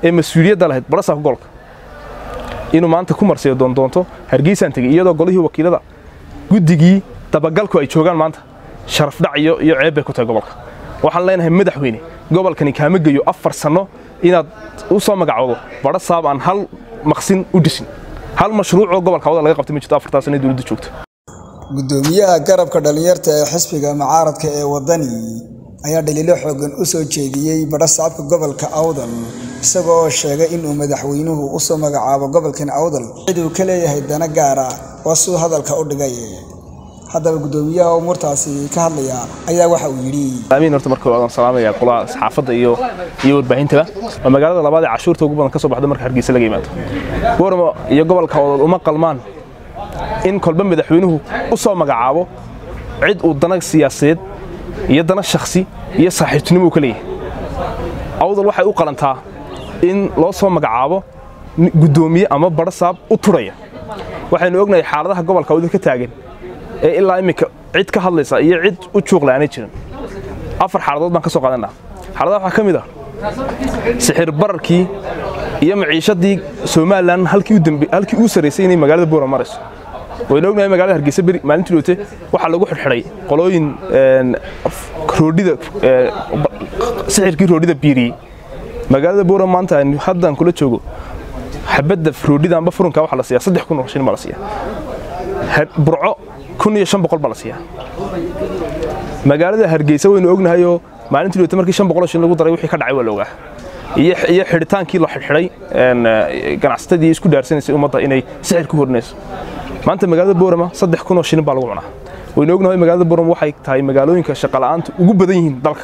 ee mas-uuliyadda lahayd barasaabka gobolka inuu maanta ku marsiyo doondoonto hargeysaan tegey iyadoo golihii wakiilada guddigii dabagalku ay joogaan maanta sharaf dhac iyo iyo ceeb bay ku tahay gobolka waxaan leenahay madaxweyne gobolkani kaama geeyo afar sanno inaad u soo magacoodo barasaab aan hal maqsin u dhisin hal mashruucoo gobolka awda laga qabtay ma jirto afartaa sano dowladda joogto gudoomiyaha garabka dhallinyarta ee xisbiga mucaaradka ee wadani ayaa dhaliilo xoogan u soo jeediyey badhasaabka gobolka awdal isagoo sheegay inuu madaxweynuhu u soo magacaabo gobolkan awdal cid uu ka leeyahay dana gaara oo suu hadalka u dhigay haddaba gudoomiyaha umuurtaasi ka hadlaya ayaa waxa uu yidhi amiin horta marka waan salaamaya qolaa saxaafadda iyo iyo warbaahintada waa magaalada labaad ee cashuurta ugu badan ka soo baxda marka hargeysa laga yimaado booramo iyo gobolka awdal uma qalmaan in kolba madaxweynuhu u soo magacaabo cid uu dana siyaasadeed iyo dana shakhsi iyo saaxiibtinimo uu ka leeyahay awdal waxay u qalantaa in loo soo magacaabo guddoomiye ama barasaab u turaya waxaynu ognahay xaaladaha gobolka awdal ka taagan ee ilaa iminka cid ka hadlaysa iyo cid u juuqle aanay jirin afar xaaladood baan ka soo qaadanaa xaaladaha waxaa ka mid ah sixir bararkii iyo maciishadii somalilan halkii uu sarraysay inay magaalada boora marayso waynu ognahay magaalada hargeysa beri maalintii dhoote waxaa lagu xidhxidhay qolooyin roodhida sixirkii roodhida biiriyey magaalada boora maanta aynu haddaan kula joogo xabadda roodhida amba furunka waxaa la siiyaa saddex kun oo shilin baa la siiyaa burco kun iyo shan boqol baa la siiyaa magaalada hargeysa waynu ognahayoo maalintii dhoote markii shan boqol oo shilin lagu daray wixii ka dhacay waa la ogaa iyo xidhitaankii la xidhxidhay ganacsatadii isku dhaarsanaysay ummadda inay sixir ku hornayso maanta magaalada boorama saddex kun oo shilin baa lagu cunaa waynu ognahay magaalada boorama waxay tahay magaalooyinka shaqala'aanta ugu badan yihiin dalka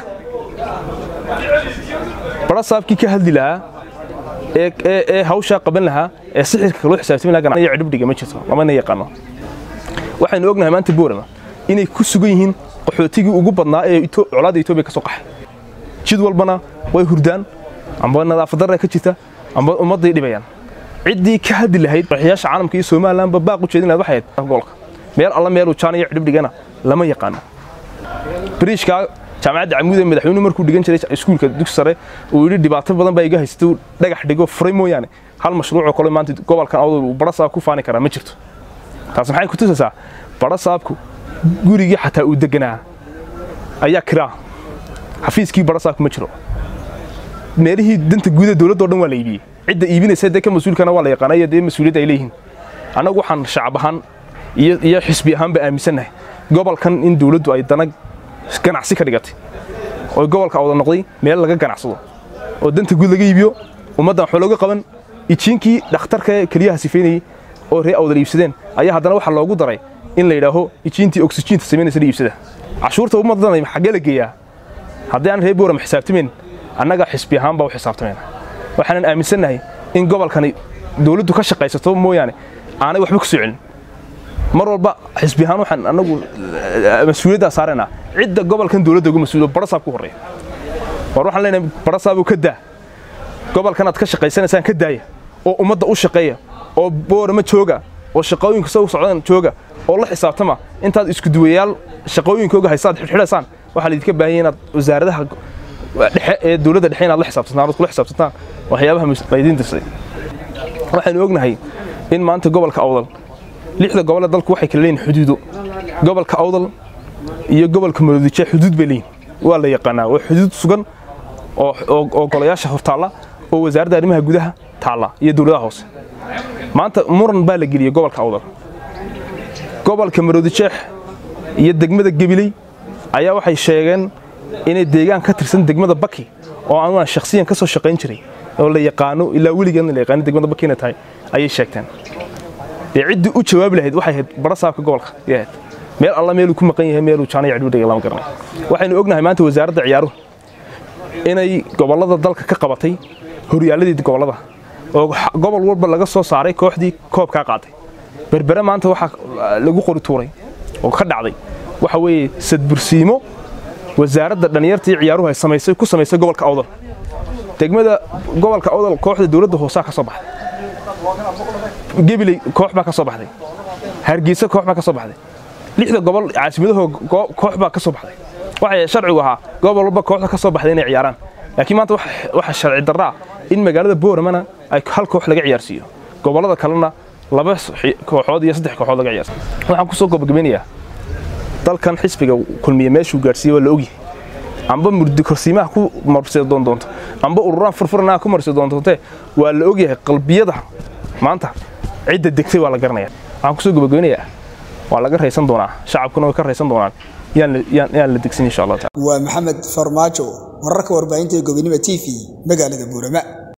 barasaabkii ka hadli lahaa ee hawshaa qaban lahaa ee sixirka loo xisaabtami lahaa ganacsiga cidhibdhiga ma jirto lamana yaqaano waxaynu ognahay maanta boorama inay ku sugan yihiin qaxootigii ugu badnaa ee colaadda etoobiya ka soo qaxay jid walbana way hurdaan amba nadaafad darra ka jirta amba ummadday dhibayaan ciddii ka hadli lahayd raxiyaasha caalamka iyo somalilanba baaq u jeedin lahayd waxay ahayd gobolka meel alla meeluu jaan iyo cidhibdhigana lama yaqaano bariishkaa jaamacadda camuud ee madaxweynuhu markuu dhigan jiray iskuulka dugsi sare uu yidhi dhibaato badan baa iga haysatay dhagax dhigo furay mooyaane hal mashruucoo kale maanta gobolkan awdal uu barasaab ku faani karaa ma jirto taas maxay ku tusaysaa barasaabku gurigii xataa uu deganaa ayaa kiraa xafiiskii barasaabku ma jiro meelihii danta guuda dowladda o dhan waa la iibiyey cidda iibinaysa dee ka mas-uulkana waa la yaqaana iyo dee mas-uuliyadda ay leeyihiin annagu waxaan shacab ahaan iyo iyo xisbi ahaanba aaminsannahay gobolkan in dowladdu ay dana ganacsi ka dhigatay oo gobolka awda noqday meel laga ganacsado oo danta guud laga iibiyo ummaddan waxba looga qaban ijiinkii dhakhtarka keliyaha sifeynayey oo ree awdal iibsadeen ayaa haddana waxaa loogu daray in la yidhaaho ijiintii oksijiinta samaynaysa la iibsada cashuurta ummaddan xaggee la geeyaa haddii aan ree boorama xisaabtamayn annaga xisbi ahaan baa u xisaabtamayna waxaanan aaminsannahay in gobolkani dowladdu ka shaqaysato mooyaane aanay waxba ku soo celin mar walba xisbi ahaan waxaan annagu mas-uuliyaddaa saaraynaa cidda gobolkan dowladda uga mas-uulo barasaab ku horreeya war waxaan leenahay barasaabuu ka daa gobolkan aad ka shaqaysanaysaan ka daaya oo ummadda u shaqeeya oo boorama jooga oo shaqooyinka soo socdaan jooga oo la xisaabtama intaad isku duwayaal shaqooyinkooga haysaad xidhxidhaysaan waxaa laydinka baahanya inaad wasaaradaha dhexe ee dowladda dhexe inaad la xisaabtantaan ood kula xisaabtantaan waxyaabaha laydiin dirsaday waxaynu ognahay in maanta gobolka awdal lixda gobole dalku waxay kala leeyihin xuduudo gobolka awdal iyo gobolka maroodijeex xuduud bay leeyihin waa la yaqaanaa waa xuduud sugan oo golayaasha hortaalla oo wasaaradda arrimaha gudaha taalla iyo dowladaha hoose maanta muran baa la geliyey gobolka awdal gobolka maroodijeex iyo degmada gebiley ayaa waxay sheegeen inay deegaan ka tirsan degmada baki oo anugaan shakhsiyan ka soo shaqayn jiray oo la yaqaano ilaa weligeedna la yaqaano degmada baki inay tahay ayay sheegteen dee ciddii u jawaabi lahayd waxay ahayd barasaabka gobolka yay ahayd meel alla meeluu ku maqan yahay meeluu jaanaya cidhudhiga lama garanay waxaynu ognahay maanta wasaaradda ciyaaruhu inay gobollada dalka ka qabatay horyaaladii gobollada oo gobol walba laga soo saaray kooxdii koobkaa qaaday berbere maanta waxaa lagu qori tuuray oo ka dhacday waxa weeye sadbursiimo wasaaradda dhallinyartii ciyaaruhu ay samaysay ku samaysay gobolka awdal degmada gobolka awdal kooxda dowladda hoosaa ka soo baxday gebiley koox baa ka soo baxday hargeysa koox baa ka soo baxday lixda gobol caasimadahoo koox baa ka soo baxday waxay sharcigu ahaa gobol walba kooxda ka soo baxday inay ciyaaraan laakiin maanta waxa sharci darraa in magaalada booramana ay hal koox laga ciyaarsiiyo gobollada kalena laba kooxood iyo saddex kooxood laga ciyaarsiiyo waxaan kusoo gabagabeynayaa dalkan xisbiga kulmiye meeshuu gaadhsiiyey waa la ogyahay amba murdi korsiimaha ku marsi doon doonto amba ururaan furfuranaha ku marsi doon doonte waa la ogyahay qalbiyada maanta cidda degtay waa la garanaya waxaan kusoo gabagabeynayaa waa laga raysan doonaa shacabkuna way ka raysan doonaan yaan la degsin insha allah waa maxamed farmaajo wararka warbaahinta ee gobonimo t v magaalada buurama